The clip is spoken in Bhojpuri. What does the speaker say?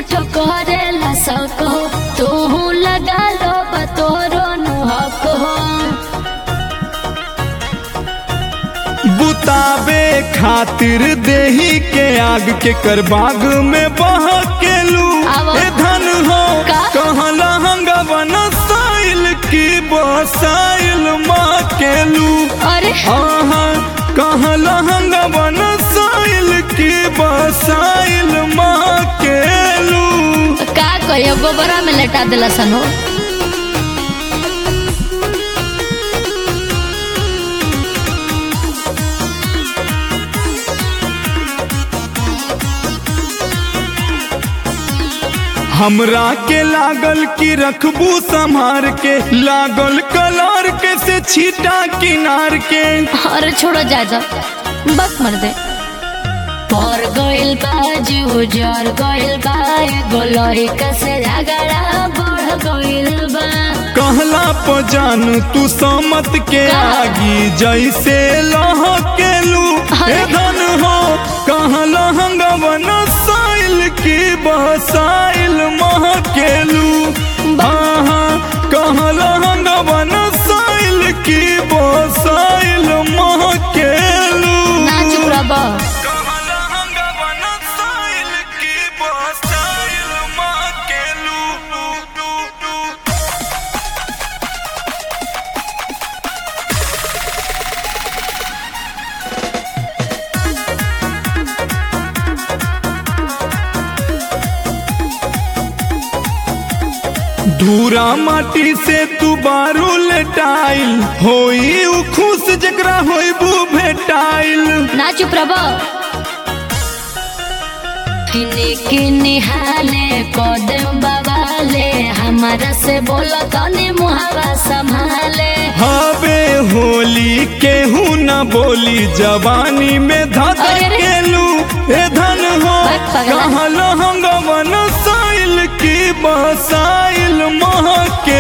झूठ करेला सको तू लगा लो बतोरो नुहक हो बुतावे खातिर देही के आग के कर बाग में बह के लू आवा। ए धन हो का? कहला हंगवन साइल की बसाइल माँ के लू अरे आहा कहला हंगवन साइल की बसाइल माँ के लू का कहियो गोबरा में लेटा दिला सन हो हमरा के लागल की रखबू संभार के लागल कलर के से छीटा किनार के अरे छोड़ो जा जा बस मर दे पर गइल बा जीव जर गइल बा एगो लड़का से झगड़ा बढ़ गइल बा कहला पजान तू समत के का? आगी जैसे लह के लू अरे। ए धन हो कहला हंगवन साइल की बसाइल मह के लू आहा कहला हंगवन साइल की बसाइल मह के लू ना चुप रह बा। कहला हंगवन साइल की बसाइल मह के लू लू लू लू धूरा माटी से तू बारू लेटाइल होई उ खुश जकरा होइबू भेटाइल ना चुप रह बा। किने किने हाले कदम बवाले हमारा से बोला तने मुहावा संभाले हवे होली केहू न बोली जवानी में धक अरे रे। केलू ए धन हो बस पगला। कहल हंगवन साइल की बसाइल मह के